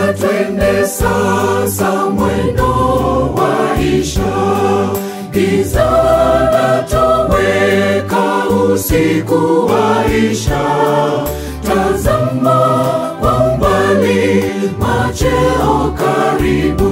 na twende sasa mwendo waisha, giza latoweka, usiku waisha. Tazama kwa umbali, macheo karibu.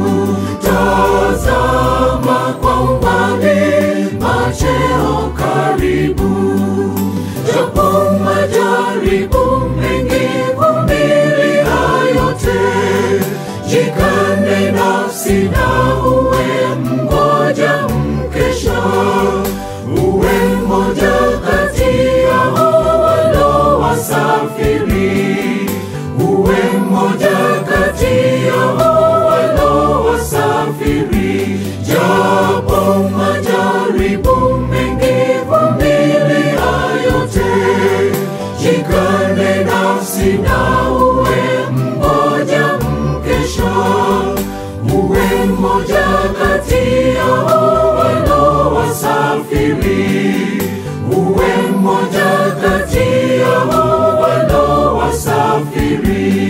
Tazama kwa umbali, macheo karibu. Japo majaribu mengi, vumilia yote, jikane nafsi na uwe mmoja mkesha, uwe mmoja kati yao walio wasafiri, uwe mmoja kati yao walio wasafiri, japo majaribu mengi, vumilia yote, jikane nafsi na uwe mmoja mkesha, uwe mmoja kati yao walio wasafiri, uwe mmoja kati yao walio wasafiri.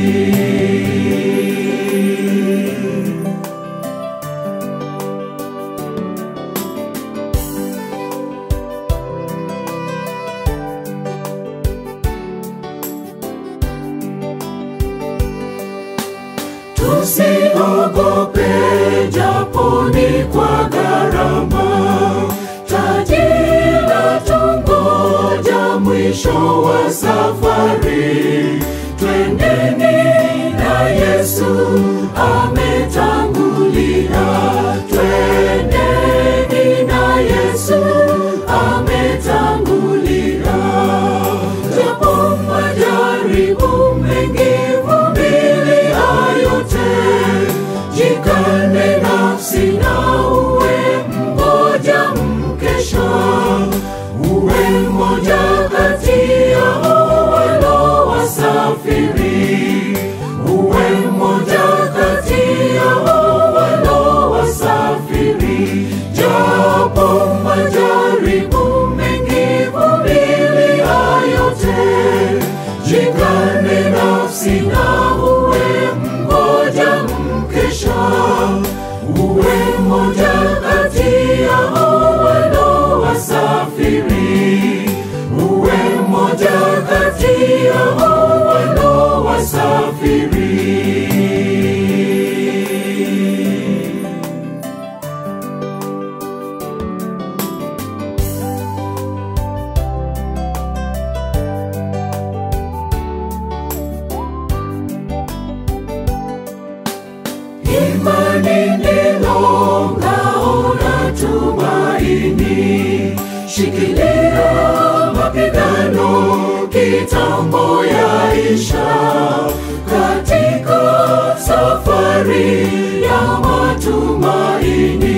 Tusiogope japo ni kwa gharama, taji latungoja mwisho wa safari. Twendeni na Yesu ametangulia, twendeni na Yesu ametangulia. Japo majaribu mengi, vumilia yote, jikane nafsi na uwe mmoja mkesha, uwe mmoja kati yao walio wasafiri, uwe mmoja kati yao walio wasafiri, japo majaribu mengi, vumilia yote, jikane nafsi na uwe mmoja mkesha, uwe mmoja kati yao walio wasafiri, uwe mmoja kati yao walio wasafiri. Imani ndilo ngao na tumaini, shikilia mapigano, kitambo yaisha. Katika safari ya matumaini,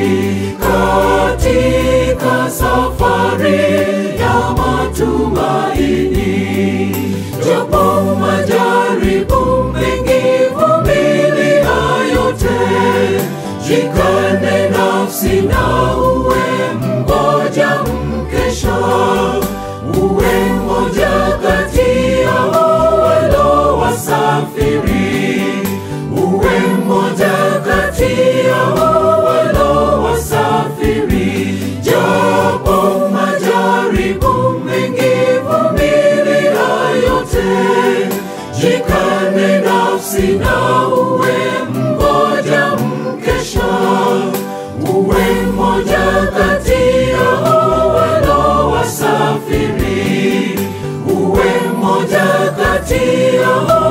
katika safari ya matumaini, japo majaribu mengi, vumilia yote, jikane nafsi na uwe mmoja mkesha, uwe mmoja kati yao walio wasafiri, uwe mmoja kati yao walio wasafiri, japo majaribu mengi, vumilia yote, jikane nafsi na uwe mmoja mkesha, uwe mmoja kati yao walio wasafiri, uwe mmoja kati yao